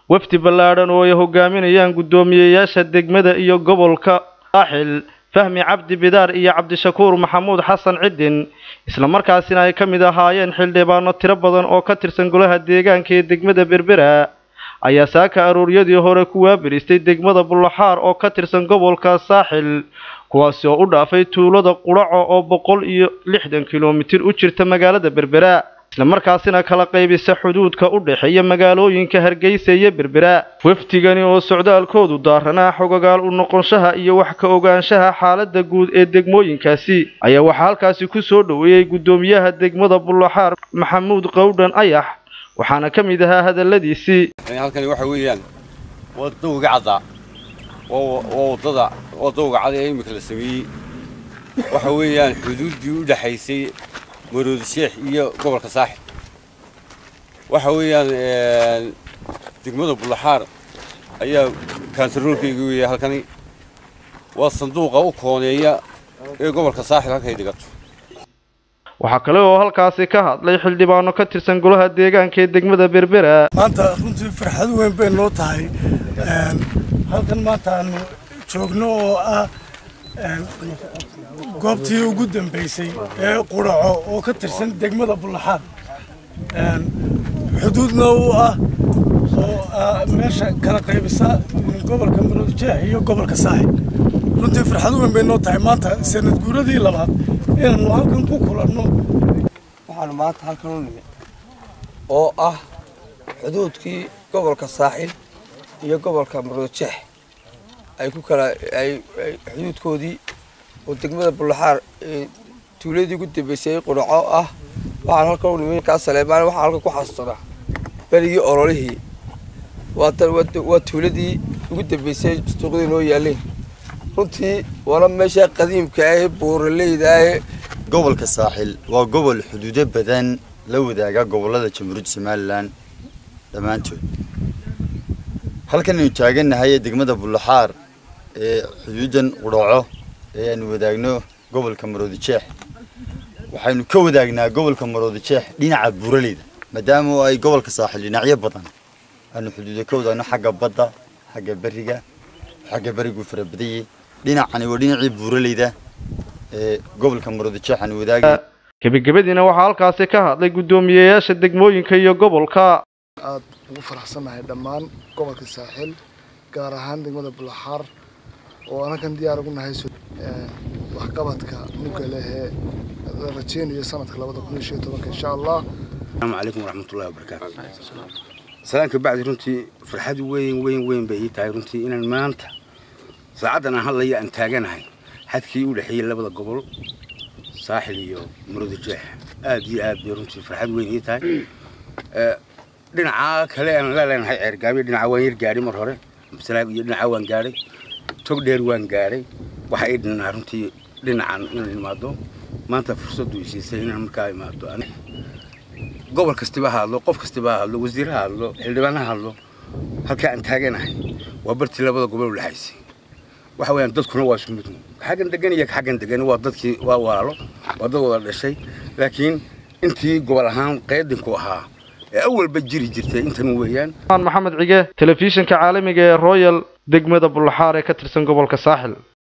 wafdi ballaadhan oo ay hogaaminayaan guddoomiyeyaasha degmada iyo gobolka saaxil fahmi cabdi bidaar iyo cabdishakuur maxamuud xasan cidin islamarkaasina ay ka mid ahaayeen xildhibaano tiro badan oo ka tirsan golaha deegaanka ee degmada berbera ayaa saaka arooryadii hore ku waabiristay degmada bullaxaar oo ka tirsan gobolka saaxil kuwaasi oo u dhaafay tuulada qudhaco oo boqol iyo lixdan kilomitir u jirta magaalada berbera islamarkaasina kala qaybisa xuduudka u dhexeeya magaalooyinka hargeysa iyo berbera wafdigani oo socdaalkoodu daaranaa xogagaal u noqonshaha iyo wax ka ogaanshaha xaaladda guud ee degmooyinkaasi ayaa waxaa halkaasi ku soo dhoweeyey guddoomiyaha degmada bullaxaar maxamuud qowdhan ayax waxaana ka mid ahaa hadalladiisii halkani waxa weeyaan waa dawga caddaa waa wadada waa dawga cad ee imika la sameeyey waxa weeyaan xuduuddii u dhexaysay maroodi sheekh iyo gobolka saaxib waxa weeyaan degmada bullaxaar ayaa kaantaroolkayga weeya halkani waa sanduuqa u kooneeya ee gobolka saaxib halkay dhigato waxaa kale oo halkaasi ka hadlay xildhibaano ka tirsan golaha deegaanka ee degmada berbera maanta runtii farxad weyn bay noo tahay halkan maanta aanu joogno oo ah goobtii ugu dambeysay ee qudhaco oo ka tirsan degmada bullaxaad xuduudna u ah oo meesha kala qaybisa gobolka maroodijeex iyo gobolka saaxib runtii farxad weyn bay noo tahay maanta sanad guuradii labaad inaanu halkan ku kulanno waxaanu maanta halkan u nimid oo ah xuduudkii gobolka saaxil iyo gobolka maroodijeex ay ku kala ay xuduudkoodii oo degmada bullaxaar tuuladii ugu dambeysay qudhaco ah waxaan halkan u nimid kaa saleemaan waxaan halkan ku xasuusanaa berigii ololihii waa tuuladii ugu dambeysay suuqdii noo yaaleen runtii waana meesha qadiimka ah buuraleyda ah gobolka saaxil waa gobol xuduudo badan la wadaaga gobolada jamhuuriyadda somalilan dhammaantood halkan aynu taagannahay ee degmada bullaxaar ee xuduudan qudhaco ee aanu wadaagno gobolka maroodijeex waxaynu ka wadaagnaa gobolka maroodijeex dhinaca buuraleyda maadaama ay gobolka saaxil dhinacyo badan aanu xuduudo ka wadaagno xagga badda xagga beriga xagga berigu farabadayey dhinacani waa dhinacii buuraleyda ee gobolka maroodijeex aanu wadaagay gebagabadiina waxaa halkaasi ka hadlay guddoomiyeyaasha degmooyinka iyo gobolka aad ugu faraxsannahay dhammaan gobolka saaxil gaar ahaan degmada bullaxaar oo anakan diyaar ugu nahay waxqabadka mugga lehee la rajeynayo sanadka labada kun iyo shan iyo tobanka insha allah asalaamu calaykum waraxmatullahi wabarakaatu salaanka bacdi runtii farxad weyn weyn weyn bay ii tahay runtii inaan maanta saacaddan aan hadlaya aan taaganahay xadkii u dhexeeyey labada gobol saaxil iyo maroodijeex aad iyo aad bay runtii farxad weyn ii tahay dhinaca kale aan la leenahay ceergaabiya dhinaca waan yar gaadhay mar hore masalaag iyo dhinaca waan gaadhay tog dheer waan gaadhay waxa ii dhinaa runtii dhinacan inaan imaado maanta fursaddu isiisay inaan markaa imaado gobol kastiba ha hadlo qof kastiba ha hadlo wasiir ha hadlo xildhibaan ha hadlo halkaa aan taaganahay waa bartii labada gobol u dhexaysay waxa weeyaan dadkuna waa isku mid xaggan degan iyo xaggan degan waa dadkii waa walaalo waa dad wada dhashay laakiin intii gobol ahaan qeydinku ahaa ee awalba jiri jirtay intan weeyaan maxamed cige telefishinka caalamiga ee royal degmada bullaxaar ee ka tirsan gobolka saaxil